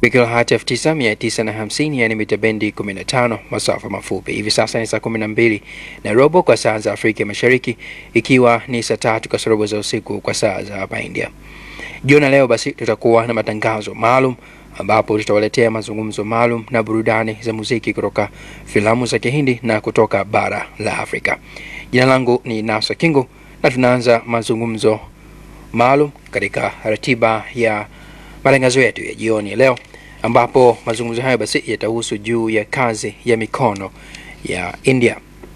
kilohertz 9950 yani mita bendi 15 masafa mafupi. Hivi sasa ni saa 12 na robo kwa saa za Afrika Mashariki, ikiwa ni saa tatu kasorobo za usiku kwa saa za hapa India. Jioni leo basi tutakuwa na matangazo maalum ambapo tutawaletea mazungumzo maalum na burudani za muziki kutoka filamu za Kihindi na kutoka bara la Afrika. Jina langu ni Nasa Kingo na tunaanza mazungumzo maalum katika ratiba ya matangazo yetu ya jioni ya leo, ambapo mazungumzo hayo basi yatahusu juu ya kazi ya mikono ya India.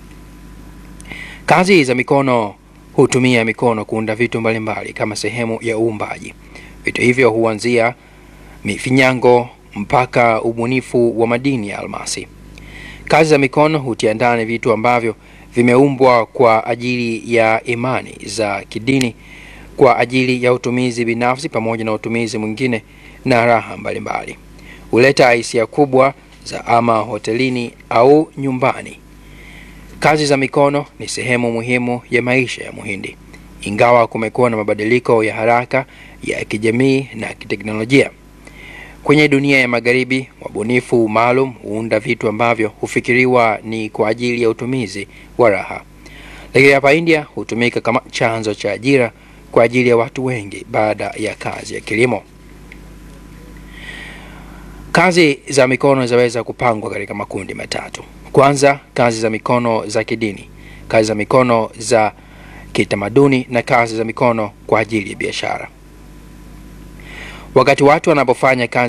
Kazi za mikono hutumia mikono kuunda vitu mbalimbali kama sehemu ya uumbaji. Vitu hivyo huanzia mifinyango mpaka ubunifu wa madini ya almasi. Kazi za mikono hutia ndani vitu ambavyo vimeumbwa kwa ajili ya imani za kidini, kwa ajili ya utumizi binafsi pamoja na utumizi mwingine na raha mbalimbali. Huleta hisia kubwa za ama hotelini au nyumbani. Kazi za mikono ni sehemu muhimu ya maisha ya Muhindi, ingawa kumekuwa na mabadiliko ya haraka ya kijamii na kiteknolojia. Kwenye dunia ya Magharibi, wabunifu maalum huunda vitu ambavyo hufikiriwa ni kwa ajili ya utumizi wa raha, lakini hapa India hutumika kama chanzo cha ajira kwa ajili ya watu wengi baada ya kazi ya kilimo. Kazi za mikono zinaweza kupangwa katika makundi matatu. Kwanza, kazi za mikono za kidini, kazi za mikono za kitamaduni na kazi za mikono kwa ajili ya biashara. Wakati watu wanapofanya kazi